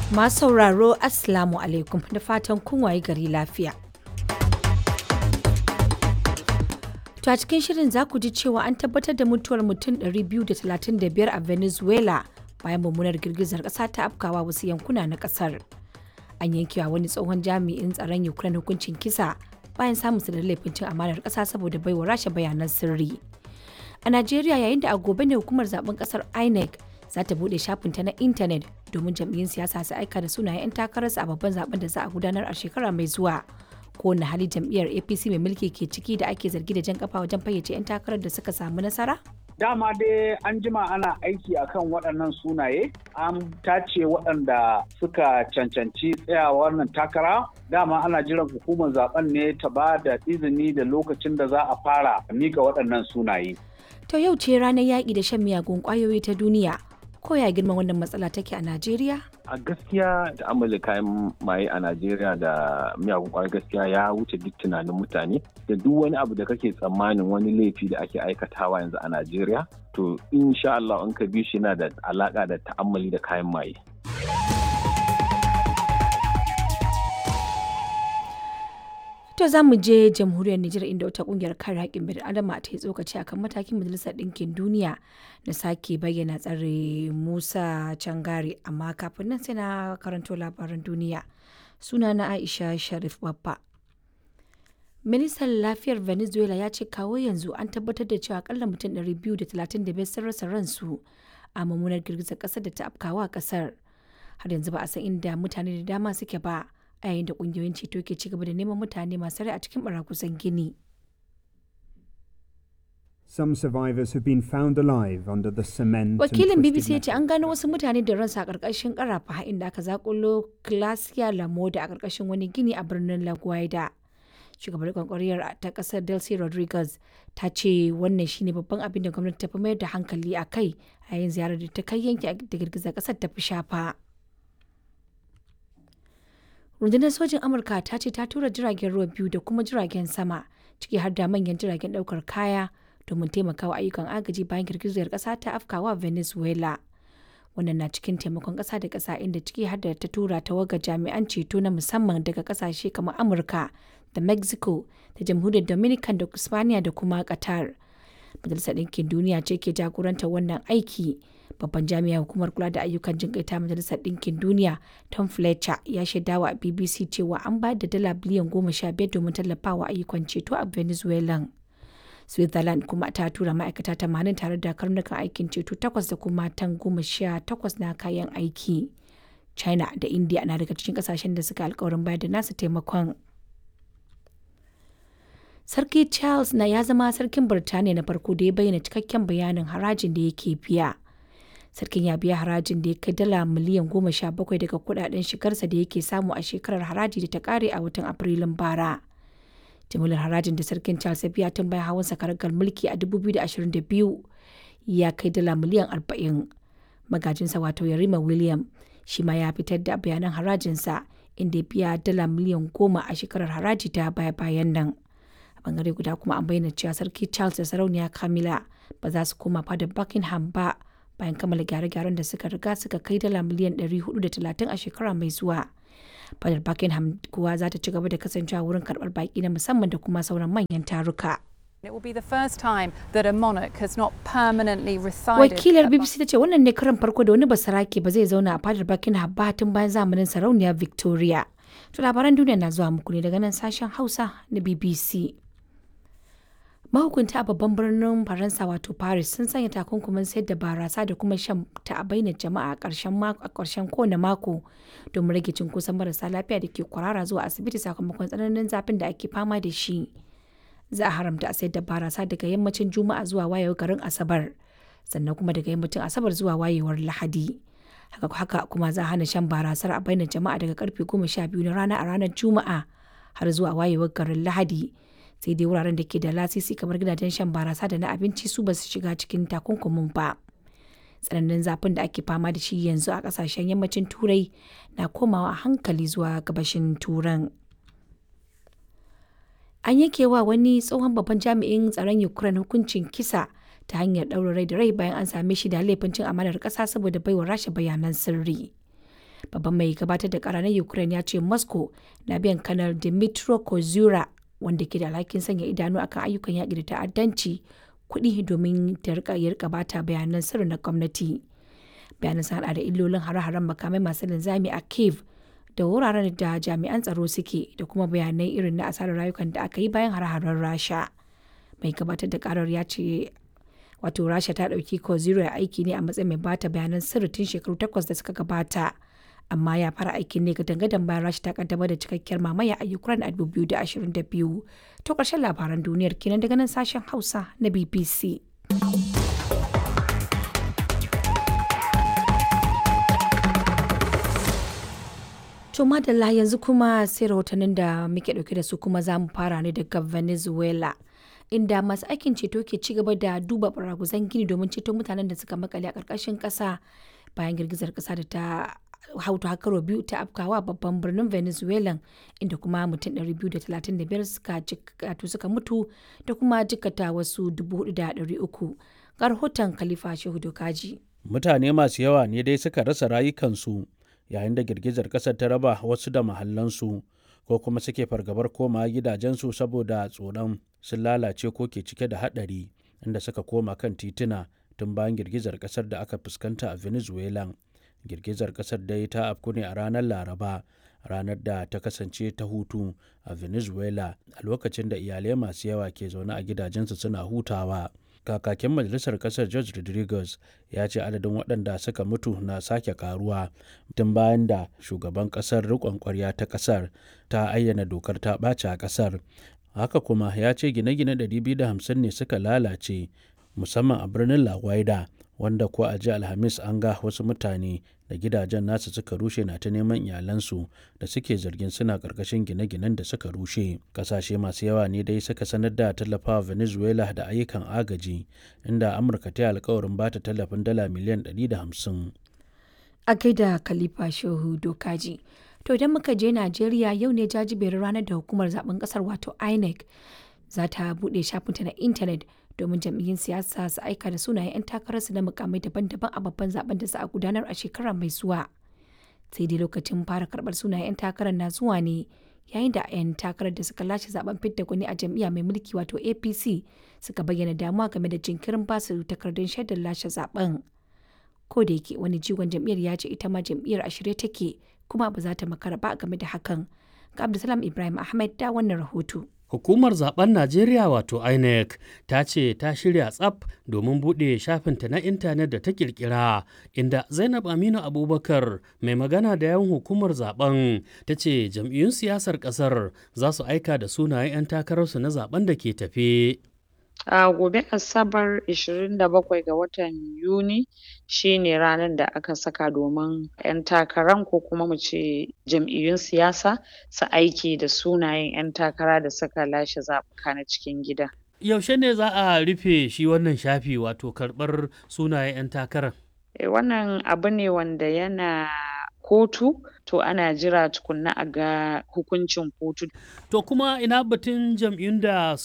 Masu sauraro Assalamu alaikum da fatan kun waye gari lafiya. To a cikin shirin za ku ji cewa an tabbatar da mutuwar mutum 235 a Venezuela bayan mummunar girgizar ƙasa ta afkawa wasu yankuna na ƙasar. An yankewa wani tsohon jami'in tsaron Ukraine hukuncin kisa bayan samun da laifin cin amanar ƙasa saboda baiwa rasha bayanan sirri. A Najeriya yayin da a gobe ne hukumar zaben ƙasar INEC za ta buɗe shafinta na intanet domin jam'iyyun siyasa su aika da sunayen 'yan takararsu a babban zaben da za a gudanar a shekara mai zuwa. Kowane hali jam'iyyar APC mai mulki ke ciki da ake zargi da jan kafa wajen fayyace 'yan takarar da suka samu nasara? Dama dai an jima ana aiki akan waɗannan sunaye, an tace waɗanda suka cancanci tsayawa wannan takara. Dama ana jiran hukumar zaben ne ta ba da izini da lokacin da za a fara mika waɗannan sunaye. To yau ce ranar yaƙi da shan miyagun ƙwayoyi ta duniya. Ko ya girman wannan matsala take a Najeriya? a gaskiya da amala kayan maye a najeriya da miyagun kwayoyi gaskiya ya wuce duk tunanin mutane da duk wani abu da kake tsammanin wani laifi da ake aikatawa yanzu a najeriya to insha Allah in ka bi shi yana da alaka da ta'ammali da kayan maye To za mu je jamhuriyar Nijar inda wata kungiyar kare haƙƙin bil adama ta yi tsokaci akan matakin majalisar ɗinkin duniya na sake bayyana tsare Musa Cangare amma kafin nan sai na karanto labaran duniya. Suna na Aisha Sharif Babba. Ministan lafiyar Venezuela ya ce kawo yanzu an tabbatar da cewa akalla mutum 235 sun rasa ransu a mummunar girgizar ƙasar da ta afkawa ƙasar. Har yanzu ba a san inda mutane da dama suke ba. a yayin da kungiyoyin ceto ke cigaba da neman mutane masu rai a cikin barakusan gini. Some survivors have been found alive under the cement. Wakilin BBC ya ce an gano wasu mutane da ransu a ƙarƙashin ƙarafa inda aka zakulo Glacia Lamoda a ƙarƙashin wani gini a birnin La Guaida. Shugabar kwankwariyar ta ƙasar Delcy Rodriguez ta ce wannan shine babban abin da gwamnati ta fi mayar da hankali a kai a yayin ziyarar da ta kai yanki da girgizar ƙasar ta fi shafa. rundunar sojin amurka ta ce ta tura jiragen ruwa biyu da kuma jiragen sama ciki har da manyan jiragen daukar kaya domin taimakawa ayyukan agaji bayan girgizar kasa ta afkawa venezuela wannan na cikin taimakon kasa da kasa inda ciki har da ta tura tawaga jami'an ceto na musamman daga kasashe kamar amurka da mexico da jamhuriyar dominican da spaniya da kuma qatar majalisar ɗinkin duniya ce ke jagorantar wannan aiki babban jami'ar hukumar kula da ayyukan jin ta majalisar ɗinkin duniya tom fletcher ya shaidawa a bbc cewa an bayar da dala biliyan goma sha biyar domin tallafawa ayyukan ceto a venezuela switzerland kuma ta tura ma'aikata tamanin tare da karnukan aikin ceto takwas da kuma tan goma sha takwas na kayan aiki china da india na daga cikin kasashen da suka alkawarin bayar da nasu taimakon Sarki Charles na ya zama sarkin Birtaniya na farko da ya bayyana cikakken bayanin harajin da yake biya. Sarkin ya biya harajin da ya kai dala miliyan goma sha bakwai daga kudaden shigarsa da yake samu a shekarar haraji da ta kare a watan Afrilun bara. Jimilar harajin da sarkin Charles ya biya tun bayan hawan sakaragar mulki a 2022 ya kai dala miliyan 40. Magajinsa wato Yarima William shi ma ya fitar da bayanan harajinsa inda ya biya dala miliyan goma a shekarar haraji ta baya-bayan nan. a bangare guda kuma an bayyana cewa sarki charles da sarauniya camilla ba za su koma fadar buckingham ba bayan kammala gyare-gyaren da suka riga suka kai dala miliyan 430 a shekara mai zuwa fadar buckingham kuwa za ta ci gaba da kasancewa wurin karbar baki na musamman da kuma sauran manyan taruka It will be the first time that a monarch has not permanently resided. Wakilar BBC ta ce wannan ne karan farko da wani basarake ba zai zauna a fadar Buckingham ba tun bayan zamanin sarauniya Victoria. To labaran duniya na zuwa muku ne daga nan sashen Hausa na BBC. mahukunta a babban birnin faransa wato paris sun sanya takunkumin sayar da barasa da kuma shan ta a bainar jama'a a ƙarshen mako a ƙarshen kowane mako domin rage cunkoson marasa lafiya da ke kwarara zuwa asibiti sakamakon tsananin zafin da ake fama da shi za a haramta a sayar da barasa daga yammacin juma'a zuwa wayewar garin asabar sannan kuma daga yammacin asabar zuwa wayewar lahadi haka haka kuma za a hana shan barasar a bainar jama'a daga karfe goma sha biyu na rana a ranar juma'a har zuwa wayewar garin lahadi sai dai wuraren da ke da lasisi kamar gidajen shan barasa da na abinci su ba su shiga cikin takunkumin ba tsananin zafin da ake fama da shi yanzu a kasashen yammacin turai na komawa hankali zuwa gabashin turan an yanke wa wani tsohon babban jami'in tsaron ukraine hukuncin kisa ta hanyar ɗaura rai da rai bayan an same shi da laifin cin amanar ƙasa saboda baiwa rasha bayanan sirri babban mai gabatar da kara na ukraine ya ce moscow na biyan kanar dimitro kozura wanda ke da alhakin sanya idanu akan ayyukan yaƙi da ta'addanci kuɗi domin ta rika bata bayanan sirri na gwamnati bayanan sun hada da illolin hare-haren makamai masu linzami a kiev da wuraren da jami'an tsaro suke da kuma bayanai irin na asarar rayukan da aka yi bayan hare-haren rasha mai gabatar da karar ya ce wato rasha ta ɗauki ko zero ya aiki ne a matsayin mai bata bayanan sirri tun shekaru takwas da suka gabata amma ya fara aikin ne ga dangadan bayan rasha ta kaddamar da cikakkiyar mamaya a ukraine a 2022 to ƙarshen labaran duniyar kenan daga nan sashen hausa na bbc To madalla yanzu kuma sai rahotannin da muke dauke da su kuma za mu fara ne daga Venezuela. Inda masu aikin ceto ke ci gaba da duba baraguzan gini domin ceto mutanen da suka makale a ƙarƙashin ƙasa bayan girgizar ƙasa da ta hautu hakaro biyu ta afkawa babban birnin Venezuela inda kuma mutum 235 suka suka mutu da kuma jikata wasu 4,300 ga rahoton Khalifa Shehu Dokaji. Mutane masu yawa ne dai suka rasa rayukansu yayin da girgizar ƙasar ta raba wasu da mahallansu ko kuma suke fargabar koma gidajensu saboda tsoron sun lalace ko ke cike da haɗari inda suka koma kan tituna tun bayan girgizar ƙasar da aka fuskanta a venezuela girgizar ƙasar dai ta afku ne a ranar laraba ranar da ta kasance ta hutu a venezuela a lokacin da iyalai masu yawa ke zaune a gidajensu suna hutawa kakakin majalisar kasar george rodriguez ya ce adadin waɗanda suka mutu na sake karuwa tun bayan da shugaban kasar rikon kwarya ta kasar ta ayyana dokar ta ɓace a kasar haka kuma ya ce gine-gine 250 ne suka lalace musamman a birnin la guaida wanda ko a ji alhamis an ga wasu mutane da gidajen nasu suka rushe na ta neman iyalansu da suke zargin suna karkashin gine-ginen da suka rushe kasashe masu yawa ne dai suka sanar da tallafawa venezuela da ayyukan agaji inda amurka ta yi alkawarin ba ta tallafin dala miliyan 150 a gaida khalifa shehu dokaji to idan muka je najeriya yau ne jajiberin ranar da hukumar zaben kasar wato inec za ta buɗe shafinta na intanet domin jam'iyyun siyasa su aika da sunayen 'yan takararsu na mukamai daban-daban a babban zaben da za a gudanar a shekara mai zuwa sai dai lokacin fara karbar sunayen 'yan takarar na zuwa ne yayin da 'yan takarar da suka lashe zaben fidda gwani a jam'iyya mai mulki wato apc suka bayyana damuwa game da jinkirin basu takardun shaidar lashe zaben ko da yake wani jigon jam'iyyar ya ce ita ma jam'iyyar a shirye take kuma ba za ta makara ba game da hakan ga abdulsalam ibrahim ahmed da wannan rahoto Hukumar zaben Najeriya wato INEC ta ce ta shirya tsaf domin buɗe shafinta na intanet da ta kirkira inda Zainab Aminu Abubakar mai magana da yawan hukumar zaben ta ce jam'iyyun siyasar ƙasar za su aika da sunayen 'yan takararsu na zaben da ke tafe. A gobe Asabar 27 ga watan Yuni shi ne ranar da aka saka domin 'yan takaran ko kuma mu ce jam'iyyun siyasa su aiki da sunayen 'yan takara da suka lashe zaɓuka na cikin gida. Yaushe ne za a rufe shi wannan shafi wato karɓar sunayen 'yan takarar? E, wannan abu ne wanda yana kotu to ana jira tukunna a ga hukuncin kotu. To kuma ina batun jam'iyyun da